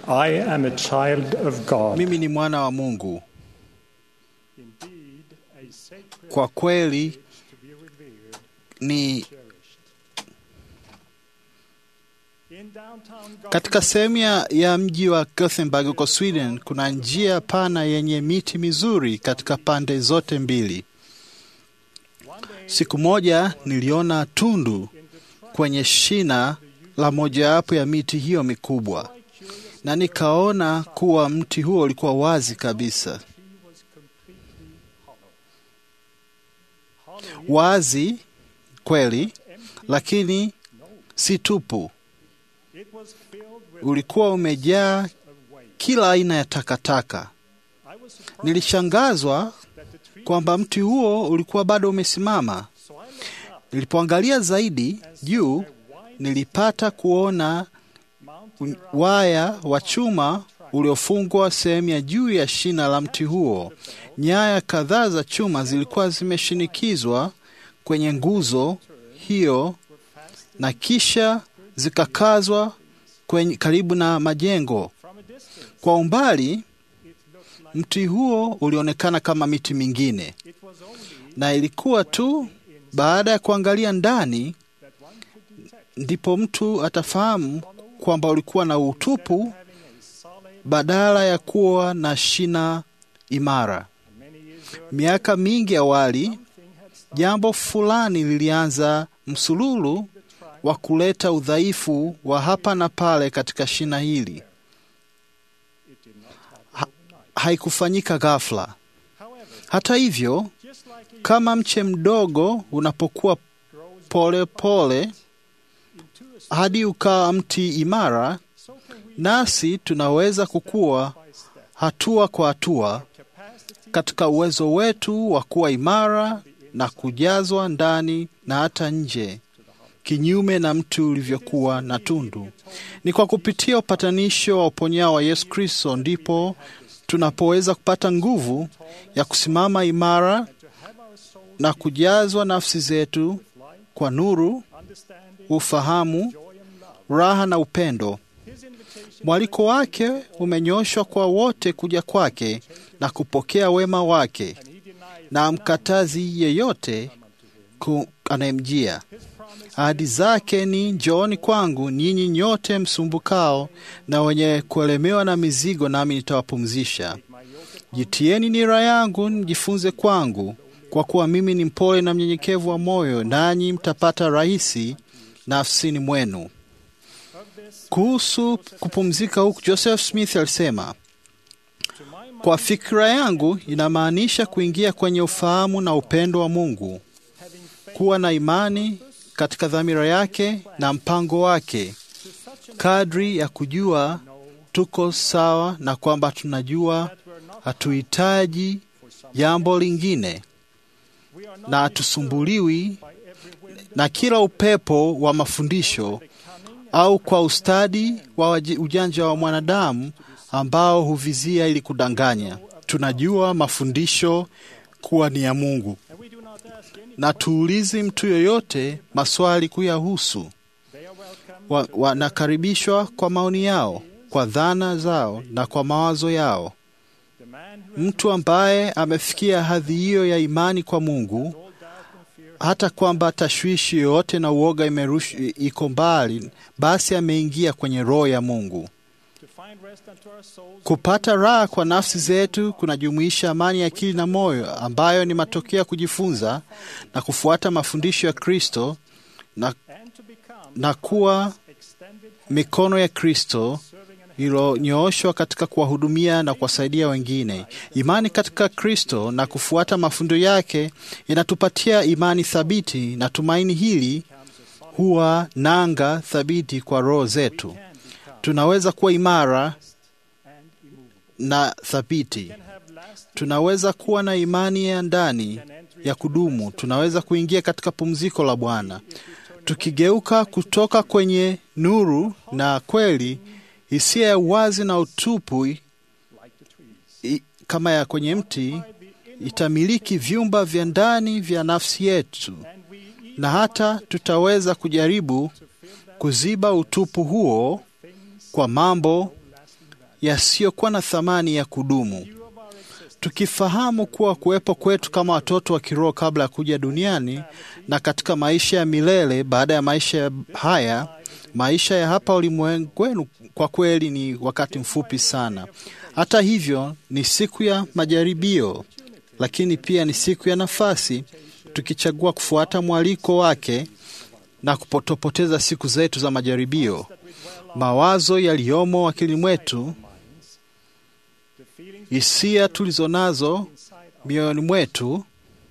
I am a child of God. mimi ni mwana wa Mungu. Indeed, a sacred Kwa kweli to be revered, ni cherished. In downtown katika Gothenburg, sehemu ya, ya mji wa Gothenburg huko Sweden, kuna njia pana yenye miti mizuri katika pande zote mbili. one day Siku moja niliona tundu in the trunk kwenye shina la mojawapo ya miti hiyo mikubwa, I curious na nikaona kuwa mti huo ulikuwa wazi kabisa, he was completely hollow. Hollow wazi kweli, empty? lakini No. si tupu. It was filled with Ulikuwa umejaa a weight. kila aina ya takataka. I was surprised Nilishangazwa that the tree kwamba mti huo ulikuwa bado umesimama. so I looked up Nilipoangalia zaidi and saw juu, a wide nilipata kuona mountain un- around waya wa chuma uliofungwa sehemu ya juu ya shina la mti huo. Nyaya kadhaa za chuma zilikuwa zimeshinikizwa kwenye nguzo hiyo na kisha zikakazwa kwenye karibu na majengo. from a distance. Kwa umbali, It looked like mti huo ulionekana kama miti mingine, it was only na ilikuwa tu baada ya kuangalia ndani that one could detect ndipo mtu atafahamu kwamba ulikuwa na utupu having a solid badala ya kuwa na shina imara. many years earlier Miaka mingi awali, thing had started jambo fulani lilianza msululu the trunk wa kuleta udhaifu wa hapa na pale katika shina hili. it did not happen Ha- overnight. Haikufanyika ghafla. However, Hata hivyo, just like a kama mche mdogo unapokuwa grows pole pole into a hadi ukawa mti imara, so can we nasi tunaweza kukua by step hatua kwa hatua capacity katika uwezo wetu wa kuwa imara na kujazwa ndani na hata nje, kinyume na mti ulivyokuwa na tundu. Ni kwa kupitia upatanisho wa uponyao wa Yesu Kristo ndipo tunapoweza kupata nguvu ya kusimama imara to have our soul na kujazwa nafsi zetu light, kwa nuru, understanding, ufahamu, joy and love. raha na upendo. His invitation Mwaliko wake umenyoshwa kwa wote kuja kwake na kupokea wema wake, and he denied na mkatazi yeyote ku- anayemjia. his promise Ahadi zake ni njooni kwangu ninyi nyote msumbukao na wenye kuelemewa na mizigo, nami nitawapumzisha. my yoke Jitieni nira yangu, mjifunze kwangu, kwa kuwa mimi ni mpole na mnyenyekevu wa moyo, nanyi mtapata rahisi nafsini mwenu. of this Kuhusu kupumzika huku, Joseph Smith alisema, to my mind kwa fikra yangu inamaanisha kuingia kwenye ufahamu na upendo wa Mungu, having faith kuwa na imani katika dhamira yake na mpango wake, to such an kadri ya kujua know tuko sawa na kwamba tunajua that we're not hatuhitaji for some jambo lingine we are not na hatusumbuliwi by every wind na kila upepo wa mafundisho the cunning au kwa ustadi wa waji- ujanja wa mwanadamu ambao huvizia ili kudanganya. Tunajua mafundisho kuwa ni ya Mungu and we do not ask any na tuulizi mtu yoyote maswali kuyahusu. they are welcome Wa- Wanakaribishwa kwa maoni yao, kwa dhana zao na kwa mawazo yao. the man who Mtu ambaye amefikia hadhi hiyo ya imani kwa Mungu, all doubt and fear hata kwamba tashwishi yoyote na uoga imerush- iko mbali, basi ameingia kwenye roho ya Mungu. to find rest unto our souls Kupata raha kwa nafsi zetu kunajumuisha amani ya akili na moyo, ambayo ni matokeo ya kujifunza na kufuata mafundisho ya Kristo na, and to become na kuwa extended hand mikono ya Kristo serving and iliyonyooshwa katika kuwahudumia na kuwasaidia wengine. Imani katika Kristo na kufuata mafundo yake inatupatia imani thabiti, na tumaini hili huwa nanga thabiti kwa roho zetu. can become Tunaweza kuwa imara and immovable na thabiti. can have lasting Tunaweza kuwa na imani ya ndani can enter ya kudumu. Tunaweza kuingia katika pumziko la Bwana tukigeuka kutoka kwenye nuru na kweli. Hisia ya uwazi na utupu like the trees i- kama ya kwenye mti by the inner itamiliki vyumba vya ndani vya nafsi yetu, and we even na hata tutaweza kujaribu to fill that kuziba utupu huo things kwa mambo lasting yasiyokuwa na thamani ya kudumu. Tukifahamu kuwa kuwepo kwetu kama watoto wa kiroho kabla ya kuja duniani na katika maisha ya milele baada ya maisha haya, maisha ya hapa ulimwenguni kwa kweli ni wakati mfupi sana. Hata hivyo, ni siku ya majaribio, lakini pia ni siku ya nafasi, tukichagua kufuata mwaliko wake na kupotopoteza siku zetu za majaribio. Mawazo yaliyomo akili mwetu, hisia tulizonazo mioyoni mwetu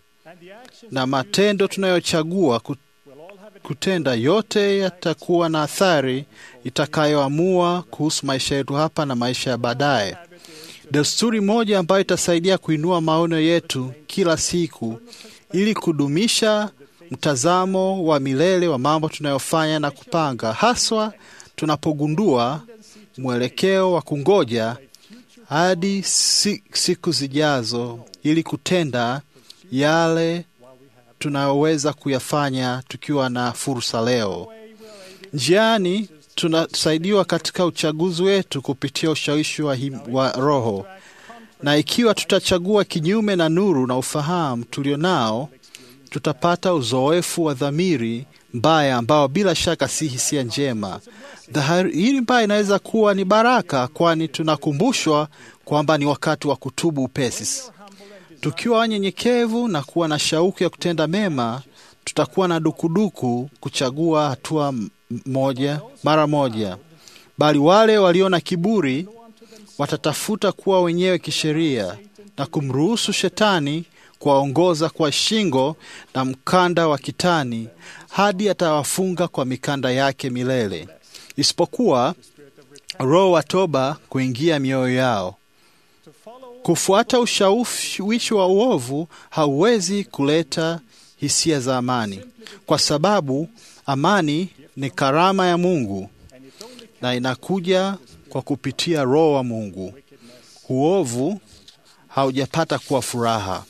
na matendo tunayochagua kutenda, yote yatakuwa na athari itakayoamua kuhusu maisha yetu hapa na maisha ya baadaye. Desturi moja ambayo itasaidia kuinua maono yetu kila siku ili kudumisha mtazamo wa milele wa mambo tunayofanya na kupanga, haswa tunapogundua mwelekeo wa kungoja hadi si, siku zijazo ili kutenda yale tunayoweza kuyafanya tukiwa na fursa leo. Njiani tunasaidiwa katika uchaguzi wetu kupitia ushawishi wa, him, wa Roho, na ikiwa tutachagua kinyume na nuru na ufahamu tulionao, tutapata uzoefu wa dhamiri mbaya ambao bila shaka si hisia njema. Dhahiri mbaya inaweza kuwa ni baraka, kwani tunakumbushwa kwamba ni wakati wa kutubu upesi. Tukiwa wanyenyekevu na kuwa na shauku ya kutenda mema, tutakuwa na dukuduku kuchagua hatua moja mara moja, bali wale walio na kiburi watatafuta kuwa wenyewe kisheria na kumruhusu shetani kuwaongoza kwa shingo na mkanda wa kitani hadi atawafunga kwa mikanda yake milele, isipokuwa roho wa toba kuingia mioyo yao. Kufuata ushawishi wa uovu hauwezi kuleta hisia za amani, kwa sababu amani ni karama ya Mungu na inakuja kwa kupitia Roho wa Mungu. Uovu haujapata kuwa furaha.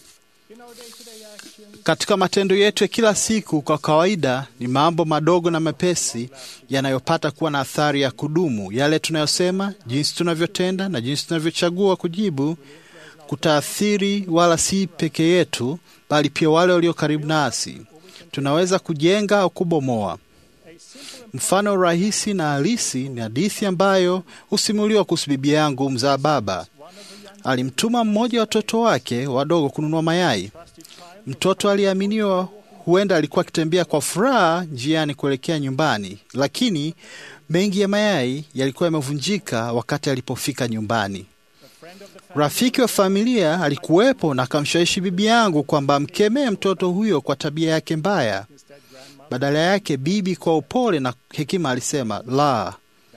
Katika matendo yetu ya kila siku, kwa kawaida ni mambo madogo na mepesi yanayopata kuwa na athari ya kudumu. Yale tunayosema, jinsi tunavyotenda na jinsi tunavyochagua kujibu kutaathiri wala si peke yetu, bali pia wale walio karibu nasi. Tunaweza kujenga au kubomoa. Mfano rahisi na halisi ni hadithi ambayo husimuliwa kuhusu bibi yangu mzaa baba. Alimtuma mmoja wa watoto wake wadogo kununua mayai. Mtoto aliaminiwa huenda alikuwa akitembea kwa furaha njiani kuelekea nyumbani, lakini mengi ya mayai yalikuwa yamevunjika wakati alipofika nyumbani. Rafiki wa familia alikuwepo na akamshawishi bibi yangu kwamba amkemee mtoto huyo kwa tabia yake mbaya. Badala yake, bibi kwa upole na hekima alisema, la,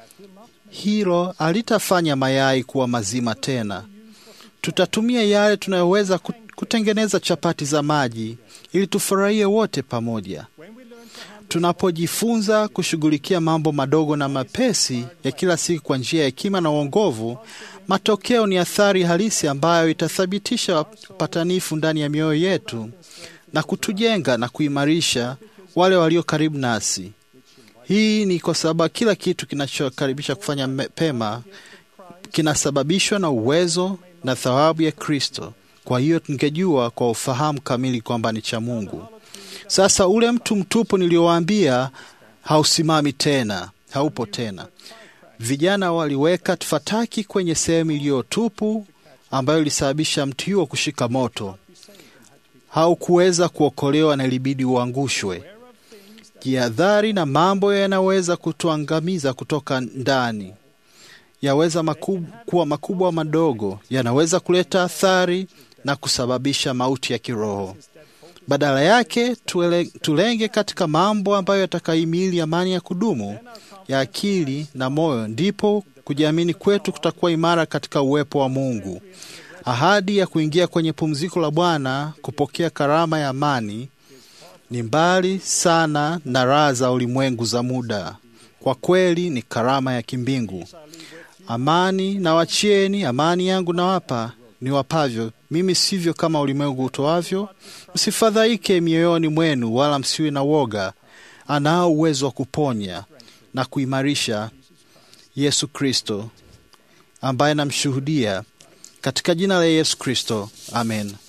hilo halitafanya mayai kuwa mazima tena. Tutatumia yale tunayoweza kutengeneza chapati za maji ili tufurahie wote pamoja. Tunapojifunza kushughulikia mambo madogo na mapesi ya kila siku kwa njia ya hekima na uongovu, matokeo ni athari halisi ambayo itathibitisha upatanifu ndani ya mioyo yetu na kutujenga na kuimarisha wale walio karibu nasi. Hii ni kwa sababu kila kitu kinachokaribisha kufanya pema kinasababishwa na uwezo na thawabu ya Kristo. Kwa hiyo tungejua kwa ufahamu kamili kwamba ni cha Mungu. Sasa ule mtu mtupu niliowaambia hausimami tena, haupo tena. Vijana waliweka fataki kwenye sehemu iliyotupu ambayo ilisababisha mti huo kushika moto. Haukuweza kuokolewa na ilibidi uangushwe. Jihadhari na mambo yanaweza kutuangamiza kutoka ndani, yaweza makub, kuwa makubwa madogo, yanaweza kuleta athari na kusababisha mauti ya kiroho. Badala yake tuele, tulenge katika mambo ambayo yatakahimili amani ya kudumu ya akili na moyo, ndipo kujiamini kwetu kutakuwa imara katika uwepo wa Mungu. Ahadi ya kuingia kwenye pumziko la Bwana, kupokea karama ya amani, ni mbali sana na raha za ulimwengu za muda. Kwa kweli ni karama ya kimbingu. Amani na wachieni, amani yangu nawapa ni wapavyo mimi, sivyo kama ulimwengu utoavyo. Msifadhaike mioyoni mwenu, wala msiwe na woga. Anao uwezo wa kuponya na kuimarisha Yesu Kristo. ambaye namshuhudia katika jina la Yesu Kristo, amen.